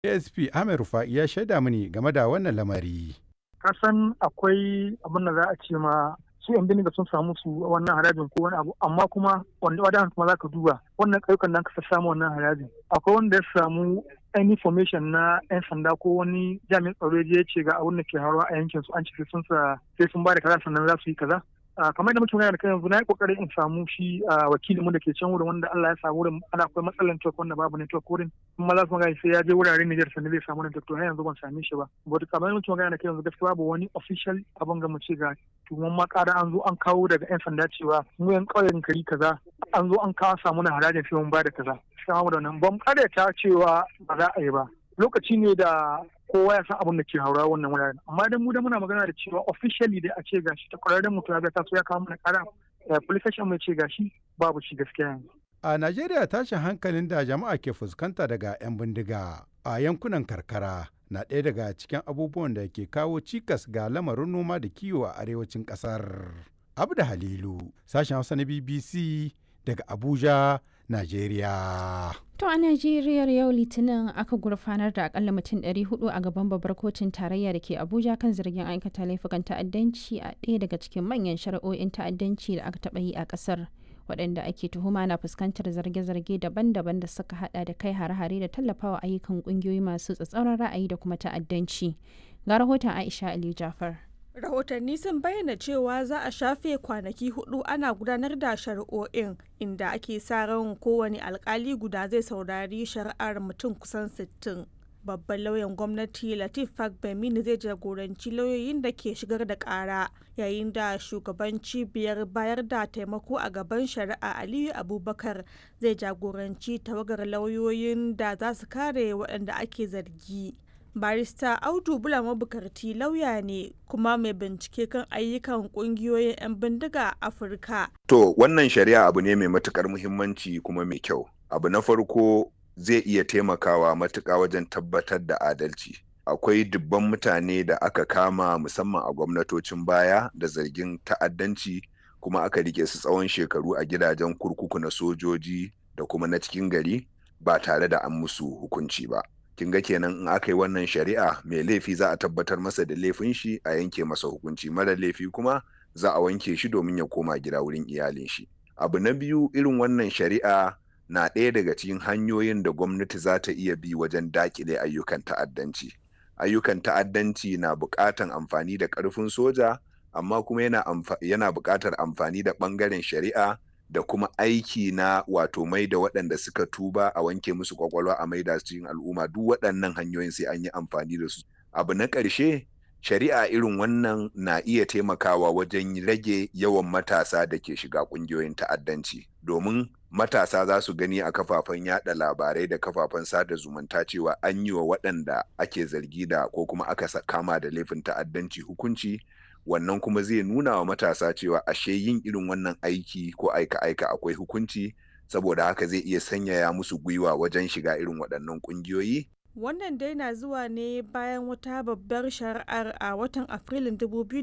ASP Ahmed Rufa'i ya shaida mini game da wannan lamari. Kasan akwai abin da za a ce ma su yan biniga sun samu su wannan harajin ko wani abu amma kuma wanda wadan kuma za ka duba wannan ƙauyukan nan ka samu wannan harajin akwai wanda ya samu any information na yan sanda ko wani jami'in tsaro ya ce ga abin da ke haruwa a yankin su an ce sun sa sai sun ba da kaza sannan za su yi kaza kamar da muke magana da kai yanzu na yi kokarin in samu shi wakilin mu da ke can wurin wanda Allah ya sa wurin ana akwai matsalar network wanda babu network wurin kuma za su magana sai ya je wuraren Niger sannan zai samu network to har yanzu ban same shi ba but kamar da muke magana da kai yanzu gaskiya babu wani official abin ga mu ce ga tuwon makara an zo an kawo daga yan sanda cewa mu yan ƙauyen kari kaza an zo an kawo samu na harajin sai mun ba da kaza sai da nan ban ta cewa ba za a yi ba lokaci ne da kowa ya san abin da ke haura wannan wuraren amma dan mu da muna magana da cewa officially da a ce gashi ta kwararren mutum ya ta so ya kawo mana kara police station mai ce gashi babu shi gaskiya yanzu a Najeriya tashin hankalin da jama'a ke fuskanta daga 'yan bindiga a yankunan karkara na ɗaya daga cikin abubuwan da ke kawo cikas ga lamarin noma da kiwo a arewacin ƙasar. Abda Halilu, sashen Hausa na BBC daga Abuja, Najeriya. To a Najeriya yau Litinin aka gurfanar da akalla mutum 400 a gaban babbar kotun tarayya da ke Abuja kan zargin aikata laifukan ta'addanci a ɗaya daga cikin manyan shari'o'in ta'addanci da aka taɓa yi a ƙasar. waɗanda ake tuhuma na fuskantar zarge-zarge daban-daban da suka hada da kai hare-hare da tallafawa ayyukan ƙungiyoyi masu tsatsauran ra'ayi da kuma ta'addanci. Ga rahoton Aisha Aliyu Jafar. rahotanni sun bayyana cewa za a shafe kwanaki hudu ana gudanar da shari'o'in inda ake sa ran kowane alkali guda zai saurari shari'ar mutum kusan 60 babban lauyan gwamnati latif fagbemini zai jagoranci lauyoyin da ke shigar da kara yayin da shugaban cibiyar bayar da taimako a gaban shari'a aliyu abubakar zai jagoranci tawagar lauyoyin da za su kare waɗanda ake zargi barista audu bula mabukarti lauya ne kuma mai bincike kan ayyukan kungiyoyin 'yan bindiga a afirka to wannan shari'a abu ne mai matukar muhimmanci kuma mai kyau abu na farko zai iya taimakawa matuka wajen tabbatar da adalci akwai dubban mutane da aka kama musamman a gwamnatocin baya da zargin ta'addanci kuma aka rike su tsawon shekaru a gidajen kurkuku na sojoji da kuma na cikin gari ba tare da an musu hukunci ba kin ga kenan in aka yi wannan shari'a mai laifi za a tabbatar masa da laifin shi a yanke masa hukunci mara laifi kuma za a wanke shi domin ya koma gida wurin iyalin shi abu na biyu irin wannan shari'a na ɗaya daga cikin hanyoyin da gwamnati za ta iya bi wajen dakile ayyukan ta'addanci ayyukan ta'addanci na buƙatan amfani da ƙarfin soja amma kuma yana, yana buƙatar amfani da ɓangaren shari'a da kuma aiki na wato mai da waɗanda suka tuba a wanke musu kwakwalwa a maida su cikin al'umma duk waɗannan hanyoyin sai an yi amfani da su abu na ƙarshe shari'a irin wannan na iya taimakawa wajen rage yawan matasa da ke shiga ƙungiyoyin ta'addanci domin matasa za su gani a kafafen yada labarai da kafafen sada zumunta cewa an yi wa waɗanda ake zargi da ko kuma aka kama da laifin ta'addanci hukunci wannan kuma zai nuna wa matasa cewa ashe yin irin wannan aiki ko aika-aika akwai hukunci saboda haka zai iya sanyaya musu gwiwa wajen shiga irin waɗannan ƙungiyoyi. Wannan dai na zuwa ne bayan wata babbar shari'ar a watan Afrilun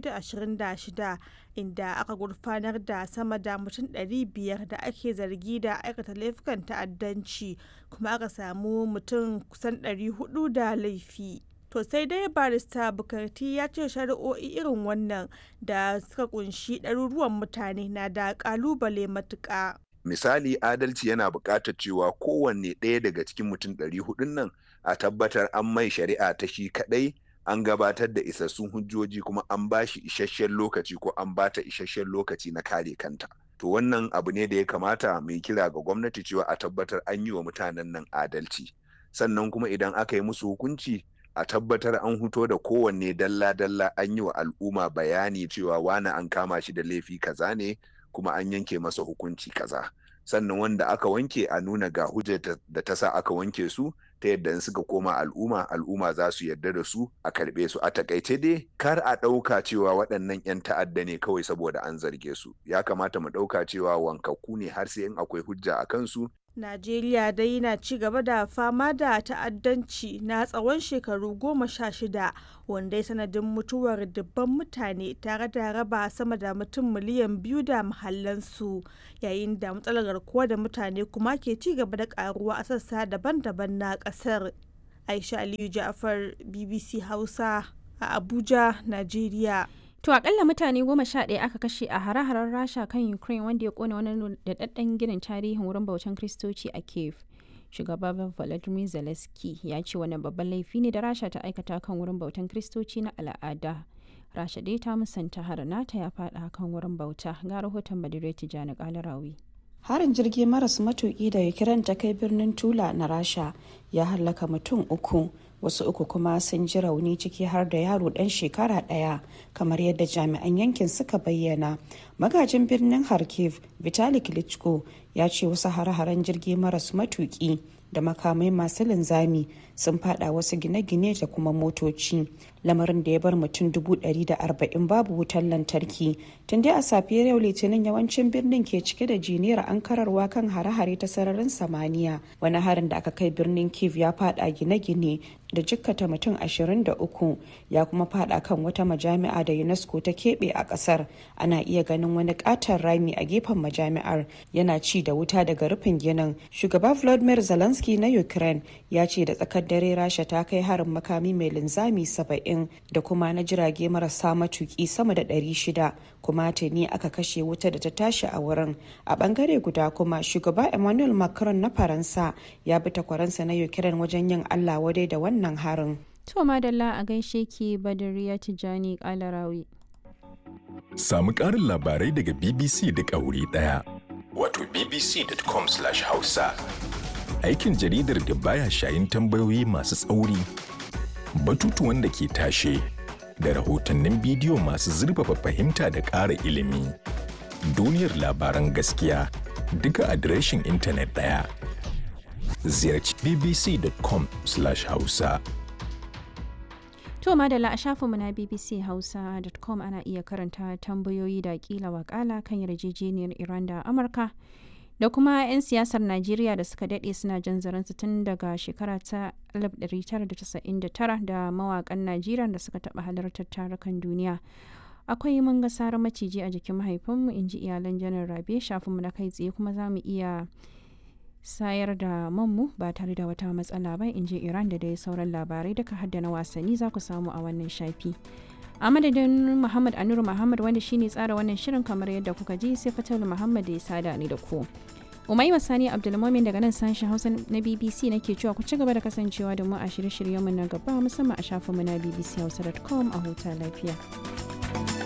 2026 inda aka gurfanar da sama da mutum 500 da ake zargi da aikata laifukan ta'addanci kuma aka samu mutum kusan 400 da laifi. To sai dai barista Bukarti ya ce shari'o'i irin wannan da suka kunshi ɗaruruwan mutane na da ƙalubale matuƙa. Misali adalci yana buƙatar cewa kowanne ɗaya daga cikin mutum ɗari hudun nan a tabbatar an mai shari'a ta shi kaɗai an gabatar da isassun hujjoji kuma an ba shi isasshen lokaci ko an ba ta isasshen lokaci na kare kanta. To wannan abu ne da ya kamata mai kira ga gwamnati cewa a tabbatar an yi wa mutanen nan adalci. Sannan kuma idan aka yi musu hukunci a tabbatar an huto da kowanne dalla-dalla an yi wa al'umma bayani cewa wani an kama shi da laifi kaza ne kuma an yanke masa hukunci kaza sannan wanda aka wanke a nuna ga hujjar da ta sa aka wanke su ta yadda in suka koma al'umma al'umma za su yarda da su a karɓe su a takaice dai kar a ɗauka cewa waɗannan 'yan ta'adda ne kawai saboda an zarge su ya kamata mu ɗauka cewa wankakku ne har sai in akwai hujja a kansu Najeriya dai na ci gaba da fama da ta'addanci na tsawon shekaru goma sha shida wanda ya sanadin mutuwar dubban mutane tare da raba sama da mutum miliyan biyu da mahallansu yayin da matsalar garkuwa da mutane kuma ke ci gaba da karuwa a sassa daban-daban na kasar. aisha aliyu ja'far bbc hausa a abuja najeriya To akalla mutane goma sha ɗaya aka kashe a hare-haren Rasha kan Ukraine wanda ya kone wani daɗaɗɗen ginin tarihin wurin bautan Kristoci a Kiev. Shugaba Volodymyr Zelensky ya ce wannan babban laifi ne da Rasha ta aikata kan wurin bautan Kristoci na al'ada. Rasha dai ta musanta har nata ya faɗa kan wurin bauta ga rahoton Badire Tijjani Kalarawi. harin jirgi maras matuki da ukraine ta kai birnin tula na rasha ya hallaka mutum uku wasu uku kuma sun ji rauni ciki har da yaro dan shekara daya kamar yadda jami'an yankin suka bayyana magajin birnin kharkiv vitali klitschko ya ce wasu hare-haren jirgi maras matuki da makamai masu linzami sun fada wasu gine-gine da kuma motoci lamarin da ya bar mutum dubu ɗari da arba'in babu wutar lantarki tun dai a safiyar yau litinin yawancin birnin ke cike da jiniyar ankararwa kan hare-hare ta sararin samaniya wani harin da aka kai birnin kiev ya fada gine-gine da jikkata mutum 23 ya kuma fada kan wata majami'a da unesco ta keɓe a ƙasar ana iya ganin wani ƙaton rami a gefen majami'ar yana ci da wuta daga rufin ginin shugaba vladimir zelensky na ukraine ya ce da tsakar dare rasha ta kai harin makami mai linzami 70 da kuma na jirage marasa matuki sama da 600 kuma tuni aka kashe wuta da ta tashi a wurin a bangare guda kuma shugaba emmanuel macron na faransa ya bi takwaransa na ukraine wajen yin allah wadai da wannan harin To madalla a gaishe ki Badariya Tijjani Kalarawi. Samu ƙarin labarai daga BBC da ƙauri ɗaya. Wato bbc.com/hausa. Aikin jaridar da baya shayin tambayoyi masu tsauri, batutuwan da ke tashe, da rahotannin bidiyo masu zurfafa fahimta da ƙara ilimi. Duniyar labaran gaskiya duka adireshin intanet ɗaya. Ziyarci bbc.com/hausa. To madalla a shafinmu na bbchausa.com ana iya karanta tambayoyi da kila wakala kan yarjejeniyar Iran da Amurka da kuma 'yan siyasar Najeriya da suka daɗe suna jan zaransu tun daga shekara ta 1999 da mawakan Najeriya da suka taɓa halartar tarukan duniya. Akwai mun ga sarar maciji a jikin mahaifinmu in ji iyalan janar Rabe shafinmu na kai tsaye kuma za mu iya sayar da manmu ba tare da wata matsala ba in ji iran da dai sauran labarai duka hadda na wasanni za ku samu a wannan shafi a madadin muhammad anuru muhammad wanda shine tsara wannan shirin kamar yadda kuka ji sai fatal muhammad da ya sada ni da ku umai sani abdulmomin daga nan sashen hausa na bbc nake cewa ku ci gaba da kasancewa da mu a shirye-shiryenmu na gaba musamman a shafinmu na bbchausa.com a huta lafiya